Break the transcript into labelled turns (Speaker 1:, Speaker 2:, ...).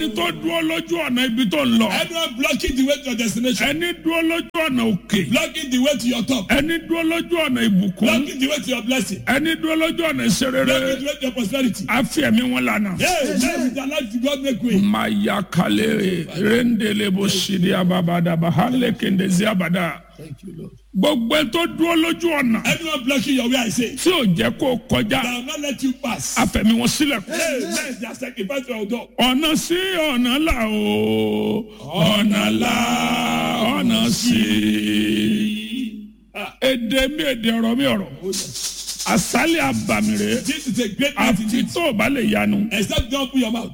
Speaker 1: ẹni tó dúró lójú ọ̀nà ibi tó ń lọ.
Speaker 2: Anyone blocking the way to your destination.
Speaker 1: ẹni dúró lójú ọ̀nà òkè.
Speaker 2: Blocking the way to your top.
Speaker 1: ẹni dúró lójú ọ̀nà ìbùkún.
Speaker 2: Blocking the way to your blessing.
Speaker 1: ẹni dúró lójú ọ̀nà ìṣerere.
Speaker 2: Blocking the way to your prosperity.
Speaker 1: a fi ẹ̀mí wọn lànà.
Speaker 2: Hey, let with their life to God make way.
Speaker 1: maya kale rendele bo sidi ababada bahale kendezi abada.
Speaker 2: Thank you, Lord.
Speaker 1: gbogbo ẹ tó dúró lójú ọ̀nà.
Speaker 2: Anyone blocking your way, I say,
Speaker 1: tí ò jẹ́ kó kọjá.
Speaker 2: I will not let you pass.
Speaker 1: a fẹ̀mí wọn sílẹ̀.
Speaker 2: Hey, let their sacrifice your door.
Speaker 1: ọ̀nà sí ọ̀nà là o ọ̀nà là ọ̀nà sí. èdè mi èdè ọ̀rọ̀ mi ọ̀rọ̀ àsálẹ̀ àbàmì rẹ̀
Speaker 2: This is a great night
Speaker 1: àfi
Speaker 2: indeed.
Speaker 1: tó o bá lè yanu.
Speaker 2: Except don't open your mouth.